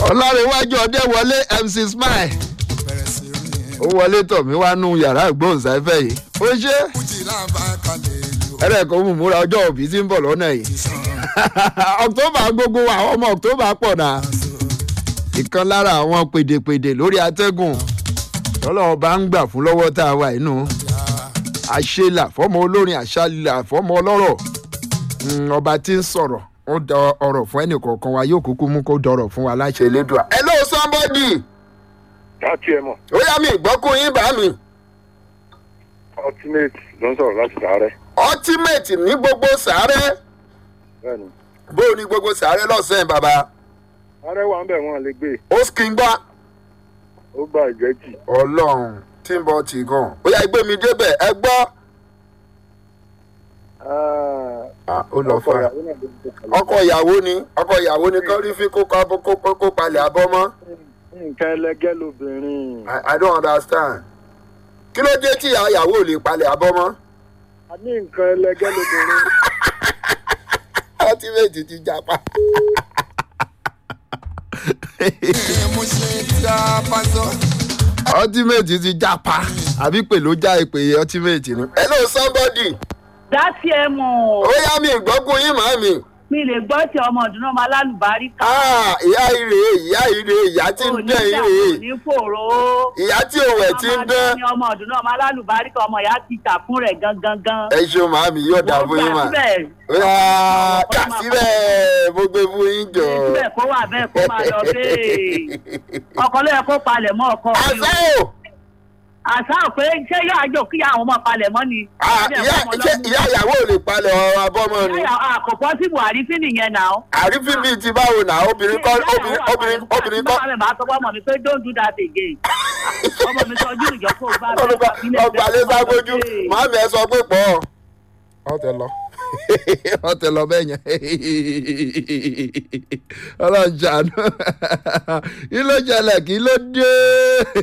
ọlọ́rẹ̀wájú ọdẹ wọlé mc smile bẹ̀rẹ̀ sí rìn ó wọlé tọ̀ mí wá nú yàrá ìgbóhùnsáfẹ́ yìí ó ṣe fújì láǹbá kalẹ̀ ìlú ẹ̀rẹ̀kọ́ mú múra ọjọ́ òbí tí ń bọ̀ lọ́nà yìí ìsàn october gbogbo wa ọmọ october pọ̀ náà ìkan lára àwọn pèdèpèdè lórí atẹ́gùn tọ́lọ́wọ́ bá ń gbà fún lọ́wọ́ tá a wà inú àṣelà fọ́mọ olórin àṣàlà fọ́mọ ọlọ́rọ̀ Mm, ọba tí ń sọ̀rọ̀ ó dọ ọ̀rọ̀ fún ẹnì kọ̀ọ̀kan wa yóò kúkú mú kó dọ̀rọ̀ fún wa láṣẹ elédùà. hello somebody láti ẹ mọ̀ ó yá mi ìgbọ́kùn yín bá mi ultimate ló ń sọ̀rọ̀ láti sàárẹ̀ ultimate ní gbogbo sàárẹ̀ bẹ́ẹ̀ni bó o ní gbogbo sàárẹ̀ lọ́sẹ̀ bàbá ààrẹ wà ń bẹ̀ wọ́n lè gbé ó sì ń gbá ó gba ìgbẹ́jì ọlọ́run tí ń bọ̀ tì gan ó yá gbé mi débẹ̀ ẹ gbọ́. Ah, ó lọ fún wa. ọkọ ìyàwó ni ọkọ ìyàwó ni kán rí fi kó kó kó kó kó palẹ̀ abọ́ mọ́. nǹkan ẹlẹgẹ́ lobìnrin I, I don't understand. kí ló dé tí ìyá ìyàwó ò lè palẹ̀ abọ́ mọ́. a ní nǹkan ẹlẹgẹ́ lobìnrin ultimate ti japa. mo ṣe tí a bá sọ. ultimate ti japa àbí pè ló já ìpè ultimate ni. hello somebody dátì ẹ mọ̀ ó yá mi ìgbọ́kùn yín màá mi. mi lè gbọ́ tí ọmọ ọdún náà máa lálùbárí ká Ah, ìyá ire ìyá ire ìyá tí ń dán ire ní fòrò ìyá tí òwẹ̀ tí ń dán. ní ọmọ ọdún náà máa lálùbárí ká ọmọ ìyá ti tà fún rẹ̀ gangan gan. ẹ ṣeun màá mi yóò dà fún yín mà. ó yá kà síbẹ̀ mo gbé fún yín jọ. síbẹ̀ kó wà bẹ́ẹ̀ kó máa lọ bẹ́ẹ̀ ọkọ ló yẹ kó palẹ̀ mọ́ ọkọ mi o. àṣẹ o. àṣà pé ṣé yóò àjò kí àwọn ọmọ palẹ̀ mọ́ ni. Ah, ìyá ṣé ìyá ìyàwó ò lè palẹ̀ ọ̀rọ̀ abọ́mọ ni. àkọ́kọ́ sí buhari sí nìyẹn náà. àrífín bíi ti báwo náà obìnrin kọ́ obìnrin obìnrin obìnrin kọ́. báwo ni màá sọ fún ọmọ mi pé don't do that again. ọmọ mi sọ ojú ìjọ kó o bá ọlọ́pàá ọgbà lé sábójú màámi ẹ sọ pé pọ̀. ọ tẹ lọ ọ tẹ lọ bẹ́ẹ̀ yẹn ọlọ́run ṣàánú kí ló ṣẹlẹ̀ kí ló dé.